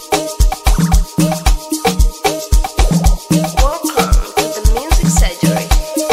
Welcome to the Music Surgery.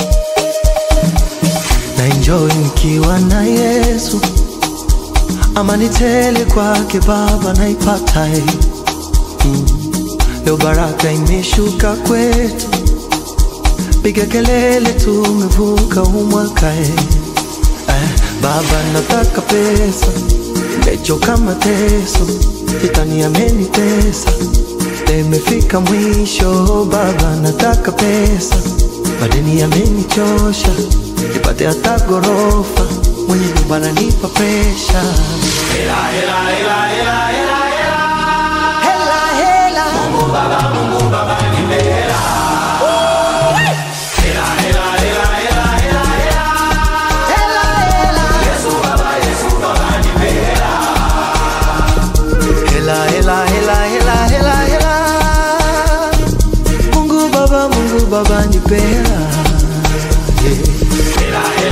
na enjoy nikiwa na Yesu, amani tele kwake Baba naipata eh. mm. Leo baraka imeshuka kwetu, piga kelele, tumevuka huu mwaka eh. Eh, Baba nataka pesa, nimechoka mateso, shetani amenitesa, nimefika mwisho. Baba nataka pesa, madeni yamenichosha, nipate hata gorofa, mwenye nyumba ananipa presha. Hela, hela. Hela, hela. Hela, hela, hela, hela, hela, hela. Mungu Baba, Mungu Baba nipe hela. Yeah.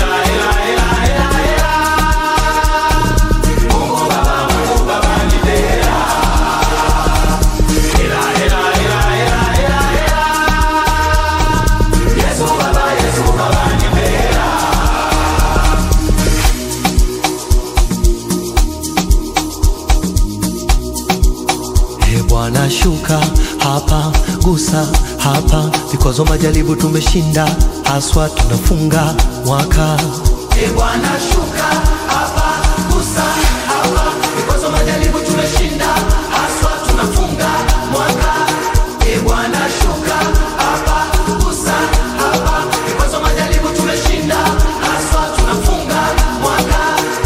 Ee Bwana shuka hapa, gusa hapa, vikwazo majaribu tumeshinda, haswa tunafunga mwaka. Ee Bwana shuka hapa, gusa hapa, vikwazo majaribu tumeshinda, haswa tunafunga mwaka. Ee Bwana shuka hapa, gusa hapa, vikwazo majaribu tumeshinda, haswa tunafunga mwaka.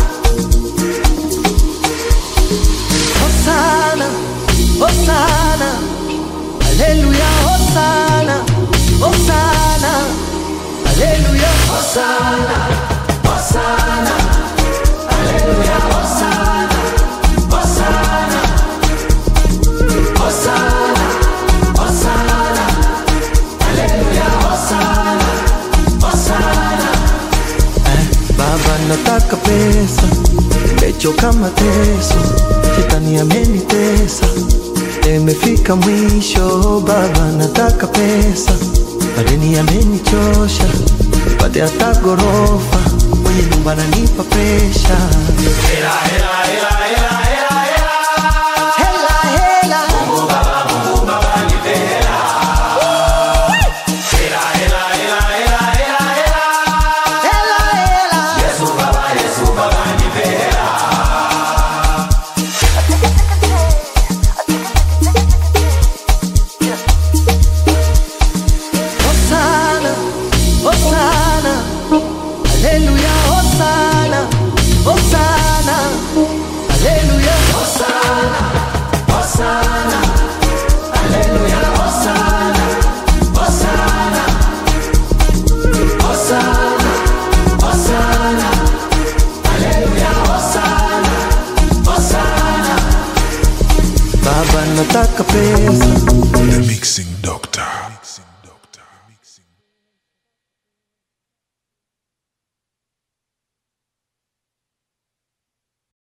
Hosana, Hosana, Haleluya, Hosana, Hosana, Haleluya, Hosana, Hosana, Haleluya, Hosana, Hosana, Hosana, Hosana, Haleluya, Hosana, Hosana. Eh, Baba nataka pesa, nimechoka mateso, shetani amenitesa, nimefika mwisho. Baba nataka pesa, madeni yamenichosha, nipate hata gorofa, mwenye nyumba ananipa presha. Hela, hela. Hela, hela. Hosana, Hosana, Haleluya, Hosana, Hosana, Haleluya, Hosana, Hosana, Haleluya, Hosana, Hosana, Hosana, Hosana, Haleluya, Hosana, Hosana. Baba nataka pesa The Mixing Doctor.